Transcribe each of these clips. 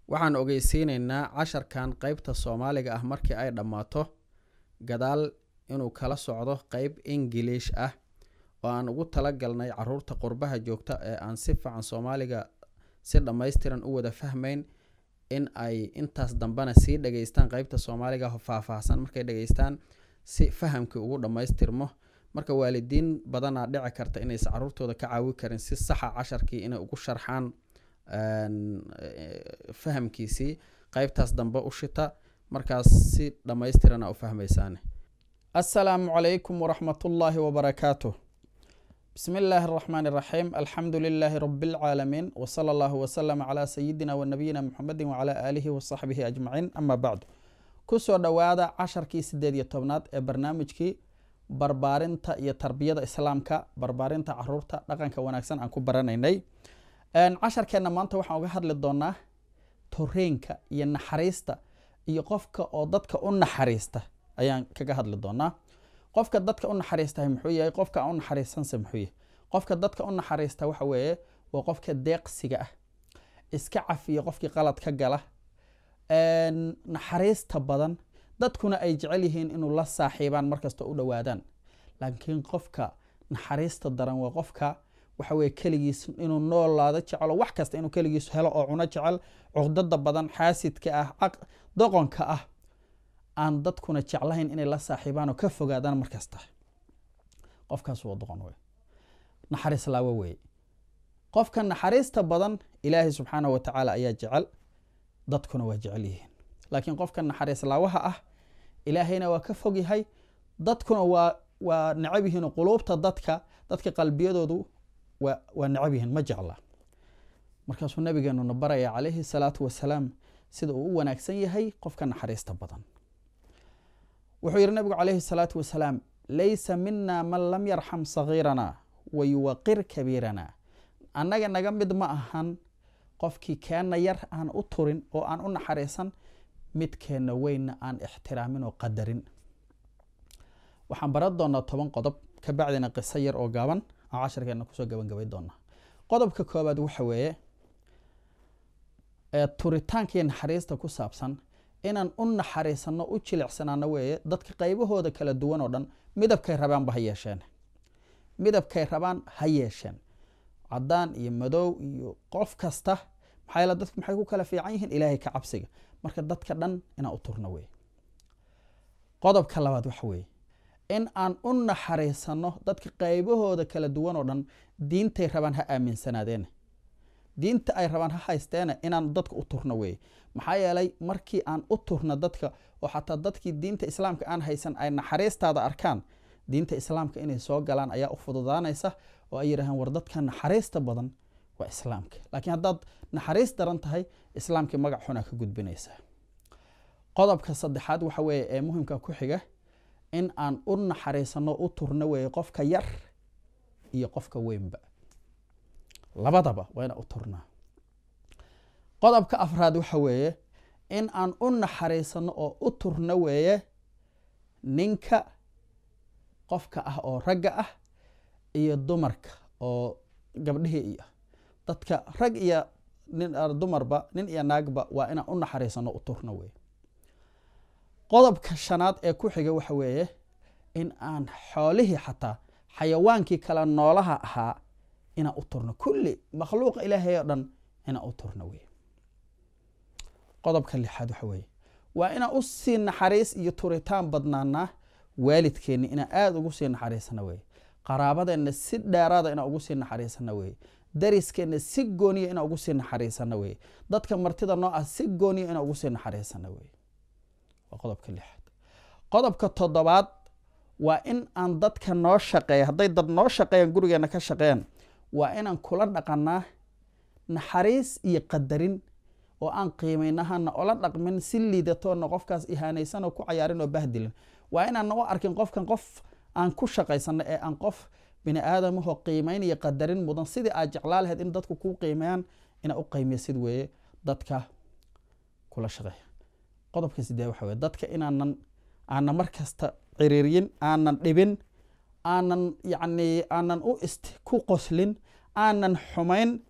waxaan ogeysiineynaa casharkan qeybta soomaaliga ah markii ay dhammaato gadaal inuu kala socdo qeyb ingiliish ah oo aan ugu talagalnay caruurta qurbaha joogta ee aan si fiican soomaaliga si dhammaystiran u wada fahmayn in ay intaas dambena sii dhageystaan qeybta soomaaliga faahfaahsan markay dhageystaan si fahamkii ugu dhammaystirmo marka waalidiin badanaa dhici karta inaysa caruurtooda ka caawi karin si saxa casharkii inay ugu sharxaan fahamkiisii qeybtaas dambe u shita markaas si dhammaystirana u fahmaysaane assalaamu calaykum waraxmatullaahi wabarakaatuh bismi illaahi araxmaani iraxiim alxamdu lilaahi rabi lcaalamiin wsala allahu wasalama calaa sayidina wa nabiyina muxamedin wacalaa aalihi wasaxbihi ajmaciin ama bacdu kusoo dhowaada casharkii sideed iyo tobnaad ee barnaamijkii barbaarinta iyo tarbiyada islaamka barbaarinta caruurta dhaqanka wanaagsan aan ku baranaynay casharkeenna maanta waxaan uga hadli doonaa toreenka iyo naxariista iyo qofka oo dadka u naxariista ayaan kaga hadli doonaa qofka dadka u naxariistahay muxuu yahay qofka aan u naxariisanse muxuu yahay qofka dadka u naxariista waxa weeye waa qofka deeqsiga ah iska cafiya qofkii qalad ka gala naxariista badan dadkuna ay jecel yihiin inuu la saaxiibaan markasta u dhowaadaan laakiin qofka naxariista daran waa qofka waxa weye keligiis inuu noolaado jecelo wax kasta inuu keligiis helo oo cuno jecel cuqdada badan xaasidka ah doqonka ah aan dadkuna jeclahayn inay la saaxiibaan oo ka fogaadaan markasta qofkaas waa doqon wey naxariis laawo weye qofka naxariista badan ilaahay subxaanah wa tacaala ayaa jecel dadkuna waa jecel yihiin laakiin qofka naxariis laawaha ah ilaahayna waa ka fog yahay dadkuna waa waa necab yihiin quluubta dadka dadka qalbiyadoodu waa necab yihiin ma jecla markaasuu nabigeenuna baraya calayhi salaatu wasalaam sida uu u wanaagsan yahay qofka naxariista badan wuxuu yihi nabigu calayhi salaatu wasalaam laysa mina man lam yarxam sagiirana wa yuwaqir kabiirana annaga naga mid ma ahan qofkii keenna yar aan u turin oo aan u naxariisan midkeenna weynna aan ixtiraamin oo qadarin waxaan baran doonaa toban qodob ka bacdina qiso yar oo gaaban aan casharkeena kusoo gabangabay doonaa qodobka koobaad waxa weeye turitaanka iyo naxariista ku saabsan inaan u naxariisano u jilicsanaano weeye dadka qaybahooda kala duwan oo dhan midabkay rabaanba ha yeesheen midabkay rabaan ha yeesheen cadaan iyo madow iyo qof kasta maxaa yeele dadku maxay ku kala fiican yihiin ilaahay ka cabsiga marka dadka dhan inaan u turno weye qodobka labaad waxa weeye in aan u naxariisano dadka qaybahooda kala duwan oo dhan diintay rabaan ha aaminsanaadeen diinta ay rabaan ha haysteene inaan dadka u turno weye maxaa yeelay markii aan u turno dadka oo xataa dadkii diinta islaamka aan haysan ay naxariistaada arkaan diinta islaamka inay soo galaan ayaa u fududaanaysa oo ay yidhahaan war dadka naxariista badan waa islaamka laakiin haddaad naxariis daran tahay islaamkii magac xunaa ka gudbinaysaa qodobka saddexaad waxa weeye ee muhimka ku xiga in aan u naxariisano u turno weeye qofka yar iyo qofka weynba labadaba waa inaan u turnaa qodobka afraad waxa weeye in aan u naxariisano oo u turno weeye ninka qofka ah oo ragga ah iyo dumarka oo gabdhihii iyo dadka rag iyo dumarba nin iyo naagba waa inaan u naxariisano u turno weye qodobka shanaad ee ku xiga waxa weeye in aan xoolihii xataa xayawaankii kale noolaha ahaa inaan u turno kulli makhluuqa ilaahay oo dhan inaan u turno weye qodobka lixaad waxa weeye waa inaan u sii naxariis iyo turitaan badnaanaa waalidkeenni inaan aada ugu sii naxariisana weye qaraabadeenna si dheeraada inaan ugu sii naxariisana weye dariskeenna si gooniya inaan ugu sii naxariisana weye dadka martida noo ah si gooniya inaan ugu sii naxariisana weye waa qodobka lixaad qodobka toddobaad waa in aan dadka noo shaqeeya hadday dad noo shaqeeyaan gurigeena ka shaqeeyaan waa inaan kula dhaqanaa naxariis iyo qadarin oo aan qiimaynahana ola dhaqmin si liidatoona qofkaas ihaanaysan oo ku cayaarin oo bahdilin waa inaana u arkin qofkan qof aan ku shaqaysano ee aan qof bini aadamahoo qiimayn iyo qadarin mudan sidii aad jeclaa lahayd in dadku kuu qiimeeyaan inaa u qiimeysid weeye dadka kula shaqeeya qodobka sidee waxa weye dadka inaanan aanan markasta ciriiryin aanan dhibin aanan yacni aanan u ist ku qoslin aanan xumayn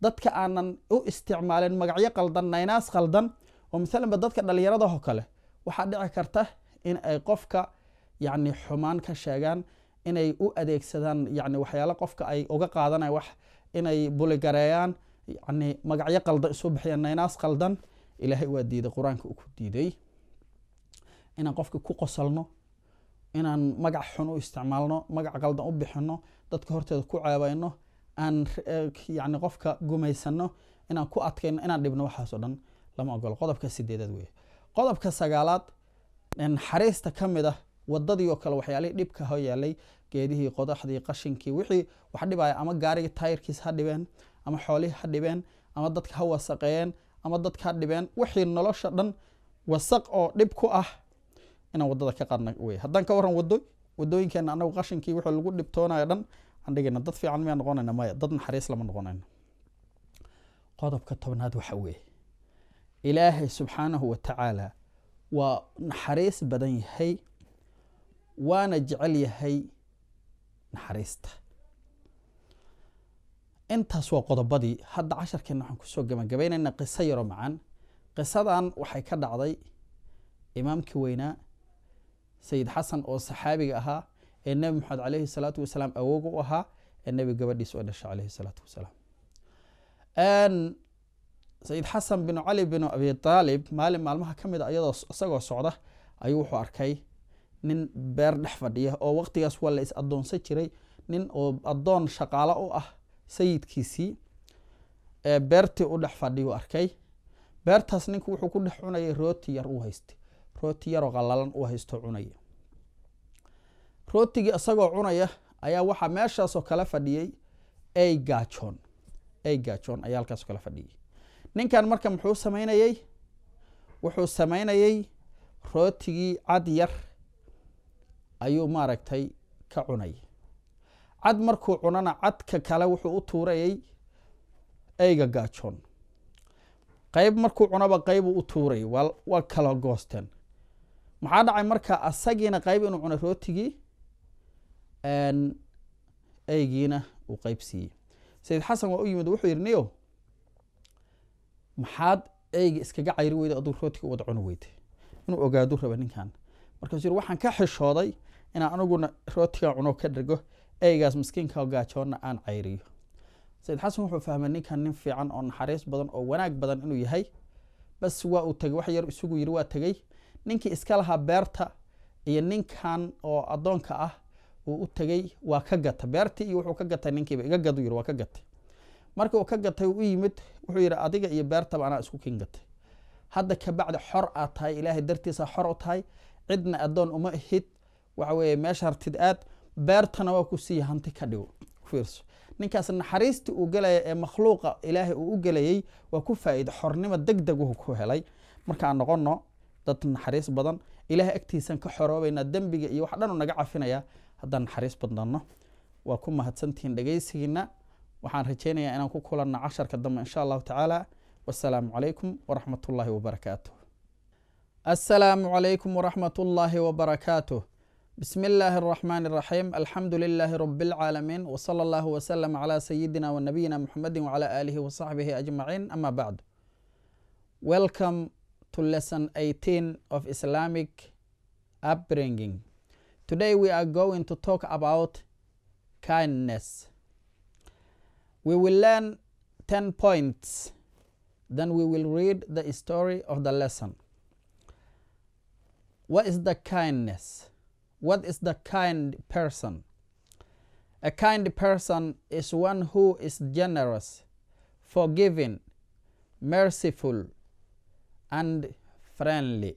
dadka aanan u isticmaalin magacyo qaldan naynaas qaldan oo maalanba dadka dhallinyaradaho kale waxaa dhici karta in ay qofka yacni xumaan ka sheegaan inay u adeegsadaan yani waxyaalo qofka ay uga qaadanayan wax inay buligareeyaan yani magacyo qaldan isu bixiyaan naynaas qaldan ilaahay waa diiday qur-aanka uu ku diiday inaan qofka ku qosalno inaan magac xun u isticmaalno magac qaldan u bixino dadka horteeda ku ceebayno aan yani qofka gumaysano inaan ku adkayno inaan dhibno waxaasoo dhan lama ogolo qodobka sideedaad wey qodobka sagaalaad naxariista ka mid ah wadadii oo kale waxyaalihii dhibka ho yaalay geedihii qodaxdii qashinkii wixii wax dhibaya ama gaarigii tayrkiis ha dhibeen ama xoolihii ha dhibeen ama dadka ha wasaqeeyeen ama dadka ha dhibeen wixii nolosha dhan wasaq oo dhib ku ah inaan wadada ka qaadna wey haddaan ka waran wado wadooyinkeena anagu qashinkii wixii lagu dhibtoonayo dhan aan dhigayna dad fiican miyaa noqonayna maya dad naxariis lama noqonayno qodobka tobnaad waxa weeye ilaahay subxaanahu wa tacaala waa naxariis badan yahay waana jecel yahay naxariista intaas waa qodobadii hadda casharkeena waxaan kusoo gabagabaynayna qiso yaro macaan qisadan waxay ka dhacday imaamkii weynaa sayid xasan oo saxaabiga ahaa ee nebi maxamed caleyhi salaatu wasalaam awoog u ahaa ee nebi gabadhiis oo dhashay caleyhi salaatu wasalaam sayid xasan binu cali binu abi aalib maalin maalmaha ka mid a iyadoo isagoo socda ayuu wuxuu arkay nin beer dhex fadhiya oo waqtigaas waa la is adoonsan jiray nin oo addoon shaqaalo u ah sayidkiisii ee beertii u dhex fadhiyu arkay beertaas ninku wuxuu ku dhex cunayay rooti yar u haystay rooti yaroo qalalan u haysto cunaya rootigii isagoo cunaya ayaa waxaa meeshaasoo kala fadhiyey ey gaajoon ey gaajoon ayaa halkaasoo kala fadhiyey ninkan marka muxuu samaynayey wuxuu samaynayey rootigii cad yar ayuu maaragtay ka cunay cad markuu cunana cadka kale wuxuu u tuurayey eyga gaajoon qeyb markuu cunaba qeybuu u tuurayay waa kala goosteen maxaa dhacay marka asagiina qeyb inuu cunay rootigii eygiina uu qeyb siiyey sayid xasan waa u yimid wuxuu yidhi niyo maxaad eyga iskaga cayri weyda aduu rootiga wada cuni weyda inuu ogaadu raba ninkan markaasuu yiri waxaan ka xishooday inaan aniguna rootigan cuno ka dhergo eygaas miskiinka gaajoonna aan cayriyo sayid xasan wuxuu fahmay ninkan nin fiican oo naxariis badan oo wanaag badan inuu yahay bas waa uu tegey wax yar isugu yiri waa tegey ninkii iska lahaa beerta iyo ninkan oo addoonka ah uu u tegey waa ka gata beertii iyo wuxuu ka gatay ninkiiba iga gadu yiri waa ka gatay marka uu ka gatay u yimid wuxuu yidhi adiga iyo beertaba anaa isku kin gatay hadda kabacdi xor aad tahay ilaahay dartiisa xor u tahay cidna addoon uma ahid waxa weeye meesha hartid aad beertana waa ku siiya hanti ka dhigo fiirso ninkaas naxariistii uu gelaya ee makhluuqa ilaahay uu u gelayay waa ku faa'iida xornimo deg deguhu ku helay markaan noqono dad naxariis badan ilaahay agtiisan ka xoroobaynaa dembiga iyo wax dhanu naga cafinaya haddaan naxariis badnano waa ku mahadsantihiin dhegaysigiina waxaan rajaynayaa inaan ku kulanno casharka dambe insha allahu tacaala wasalaamu calaykum waraxmat ullaahi wabarakaatuh assalaamu calaykum waraxmat ullaahi wabarakaatuh بسم الله الرحمن الرحيم الحمد لله رب العالمين وصلى الله وسلم على سيدنا ونبينا محمد وعلى آله وصحبه أجمعين أما بعد Welcome to lesson 18 of Islamic upbringing. Today we are going to talk about kindness. We will learn 10 points, then we will read the story of the lesson. What is the kindness? What is the kind person? A kind person is one who is generous, forgiving, merciful, and friendly.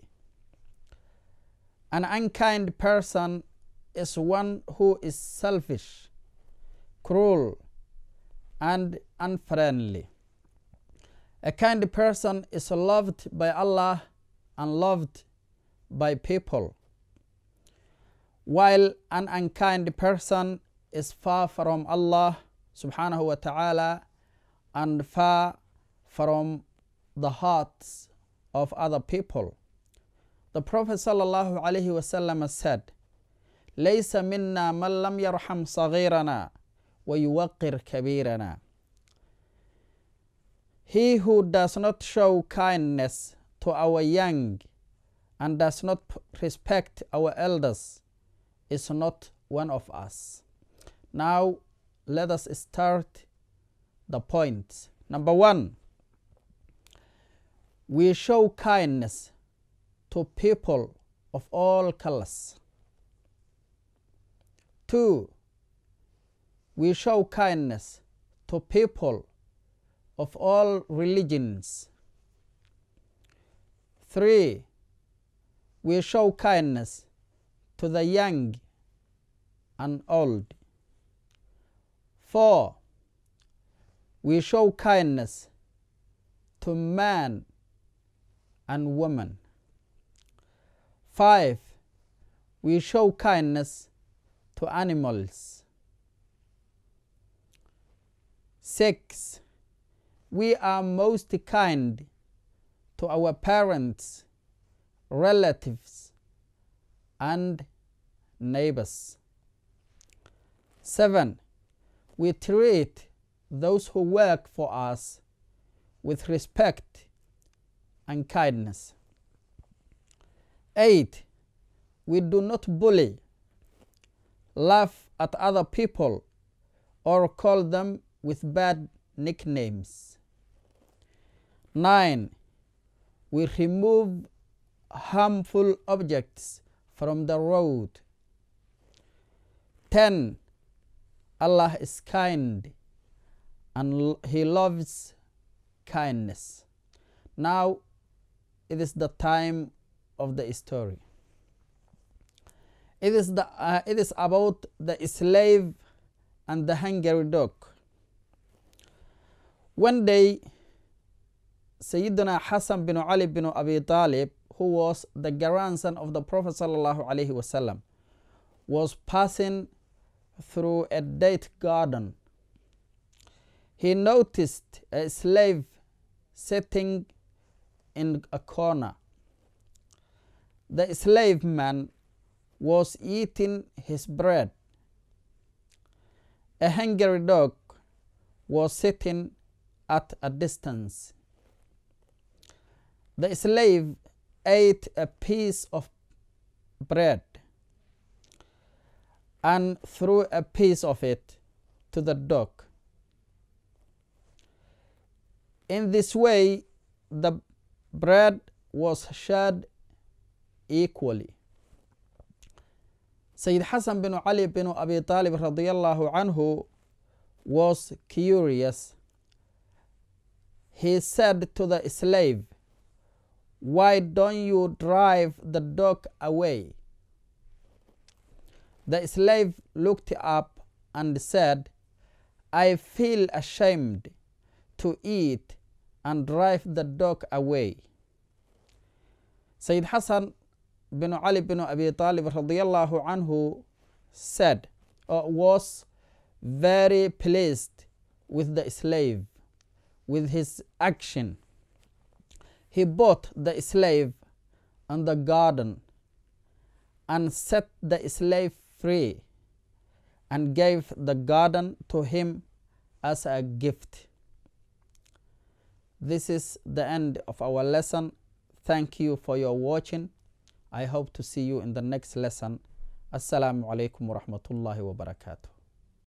An unkind person is one who is selfish, cruel, and unfriendly. A kind person is loved by Allah and loved by people while an unkind person is far from Allah subhanahu wa ta'ala and far from the hearts of other people. The Prophet sallallahu alaihi wasallam said, ليس منا من لم يرحم صغيرنا ويوقر كبيرنا. he who does not show kindness to our young and does not respect our elders is not one of us now let us start the points number one we show kindness to people of all colors two we show kindness to people of all religions three we show kindness to the young and old four we show kindness to man and woman five we show kindness to animals six we are most kind to our parents relatives and neighbors seven we treat those who work for us with respect and kindness eight we do not bully laugh at other people or call them with bad nicknames nine we remove harmful objects from the road ten allah is kind and he loves kindness now it is the time of the story it is the uh, it is about the slave and the hungry dog one day sayyidina hassan bin ali bin abi talib who was the grandson of the prophet sallallahu alaihi wasallam was passing through a date garden he noticed a slave sitting in a corner the slave man was eating his bread a hungry dog was sitting at a distance the slave ate a piece of bread and threw a piece of it to the dog. In this way, the bread was shared equally. Sayyid Hassan bin Ali bin Abi Talib radiyallahu anhu was curious. He said to the slave, Why don't you drive the dog away? The slave looked up and said, I feel ashamed to eat and drive the dog away. Sayyid Hassan bin Ali bin Abi Talib radiallahu anhu said, or was very pleased with the slave, with his action. He bought the slave in the garden and set the slave free and gave the garden to him as a gift. This is the end of our lesson. Thank you for your watching. I hope to see you in the next lesson. Assalamu alaikum wa rahmatullahi wa barakatuh.